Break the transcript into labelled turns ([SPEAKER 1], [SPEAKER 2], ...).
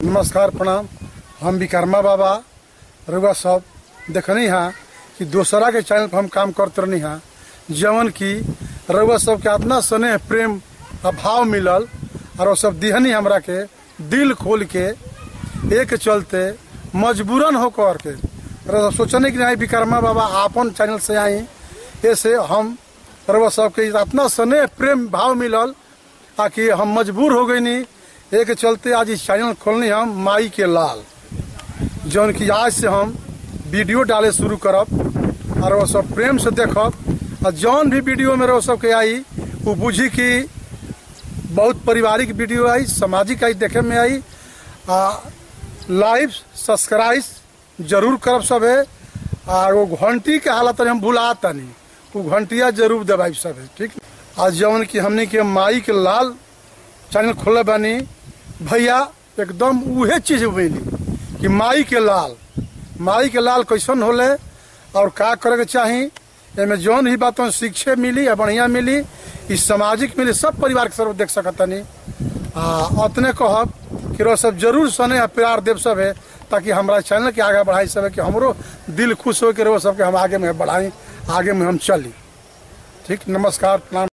[SPEAKER 1] नमस्कार प्रणाम हम विकर्मा बाबा रउआ सब देखनी हा कि दोसरा के चैनल पर हम काम करते रहनी हा जवन की रउआ सब के इतना स्नेह प्रेम आ भाव मिलल और वो सब दिहनी हमरा के दिल खोल के एक चलते मजबूरन होकर के रउआ सब सोचने की नहीं विकर्मा बाबा आपन चैनल से आई ऐसे हम रउआ सब के इतना स्नेह प्रेम भाव मिलल आ कि हम मजबूर हो गई नी एक चलते आज इस चैनल खोलनी हम माई के लाल जौन की आज से हम वीडियो डाले शुरू करब और वो सब प्रेम से देखब और जौन भी वीडियो में वो सब के आई वो बुझी कि बहुत पारिवारिक वीडियो आई सामाजिक आई देखे में आई आ लाइव सब्सक्राइब जरूर करब सब है और वो घंटी के हालत हम भुला तनी वो घंटिया जरूर दबाई सब है ठीक आज जौन की हमने के माई के लाल चैनल खोले बानी भैया एकदम उहे चीज मिली कि माई के लाल माई के लाल कैसन होले और का करे के चाही एमे जौन ही बात शिक्षे मिली या बढ़िया मिली ई सामाजिक मिली सब परिवार के सर्व देख सकतनी आ अतने कहब कि रो सब जरूर सने आ प्यार देव सब है ताकि हमारा चैनल के आगे बढ़ाई सब है कि हमरो दिल खुश हो के रो सबके हम आगे में बढ़ाई आगे में हम चली ठीक नमस्कार प्रणाम